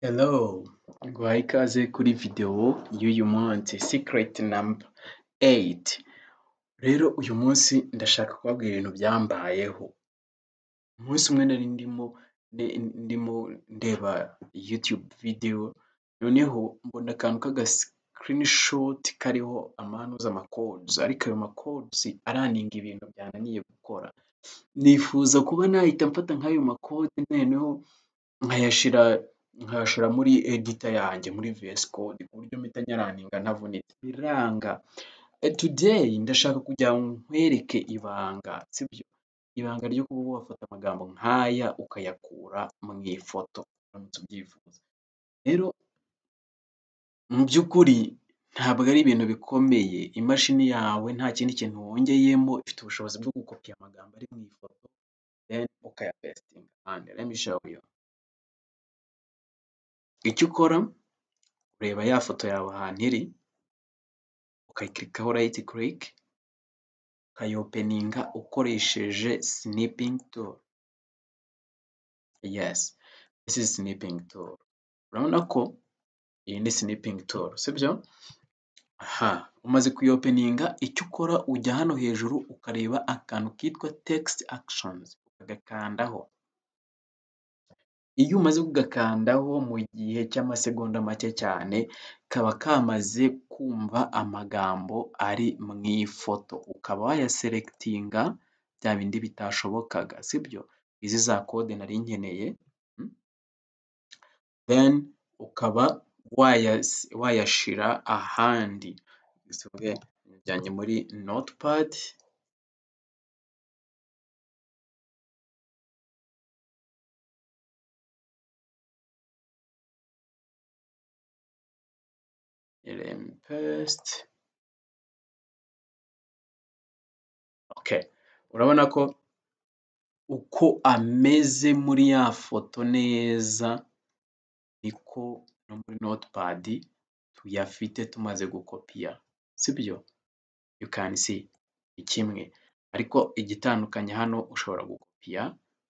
Hello! Guha ikaze kuri videwo y'uyu munsi sikireti namba eyiti. Rero uyu munsi ndashaka kubabwira ibintu byambayeho. Umunsi umwe nari ndimo ndimo ndeba yutube videwo, noneho mbona akantu k'agasikirinishoti kariho amanuza makodizi, ariko ayo makodizi araninga ibintu byananiye gukora. Nifuza kuba nahita mfata nk'ayo makode noneho nkayashira nkayashira muri edita yanjye muri viyesi kode ku buryo mpita nyaraninga ntavunitse, biranga. Tudeyi ndashaka kugira ngo nkwereke ibanga, sibyo? Ibanga ryo kuba wafata amagambo nk'aya ukayakura mu ifoto uramutse ubyifuza. Rero mu by'ukuri ntabwo ari ibintu bikomeye, imashini yawe nta kindi kintu wongeyemo, ifite ubushobozi bwo gukopi amagambo ari mu ifoto deni ukayapesitinga ahandi. Lemi showu yu. Icyo ukora ureba ya foto yawe ahantu iri, ukayikirikaho rayiti kirike, ukayopeninga ukoresheje sinipingi turu. Yesi, disi izi sinipingi turu. Urabona ko iyi ni sinipingi turu, sibyo? Aha, umaze kuyopeninga icyo ukora ujya hano hejuru ukareba akantu kitwa tekisiti akishonizi ukagakandaho. Iyo umaze kugakandaho mu gihe cy'amasegonda make cyane, kaba kamaze kumva amagambo ari mu ifoto, ukaba wayaserekitinga bya bindi bitashobokaga, sibyo? Izi za kode nari nkeneye, deni ukaba wayasi wayashira ahandi. Bivuze njyanye muri notipadi, remi pesite, okeyi. Urabona ko uko ameze muri ya foto neza, niko no muri notipadi tuyafite tumaze gukopiya, sibyo? Yu kani si ni kimwe, ariko igitandukanye hano ushobora gukopiya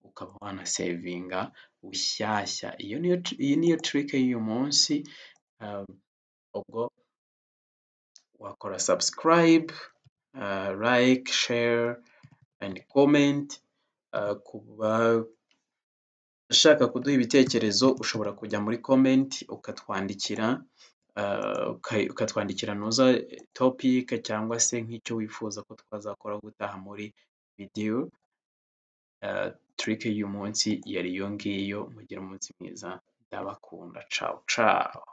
ukaba wanasevinga bushyashya. Iyo niyo iyi niyo tirike y'uyu munsi, ubwo wakora sabusikarayibe, layike, share endi komenti. Ku bashaka kuduha ibitekerezo ushobora kujya muri komenti ukatwandikira, ukatwandikira ntuza topike cyangwa se nk'icyo wifuza ko twazakora gutaha muri videwo. Tirike y'uyu munsi yari iyo ngiyo, mugire umunsi mwiza, ndabakunda, cawu cawu.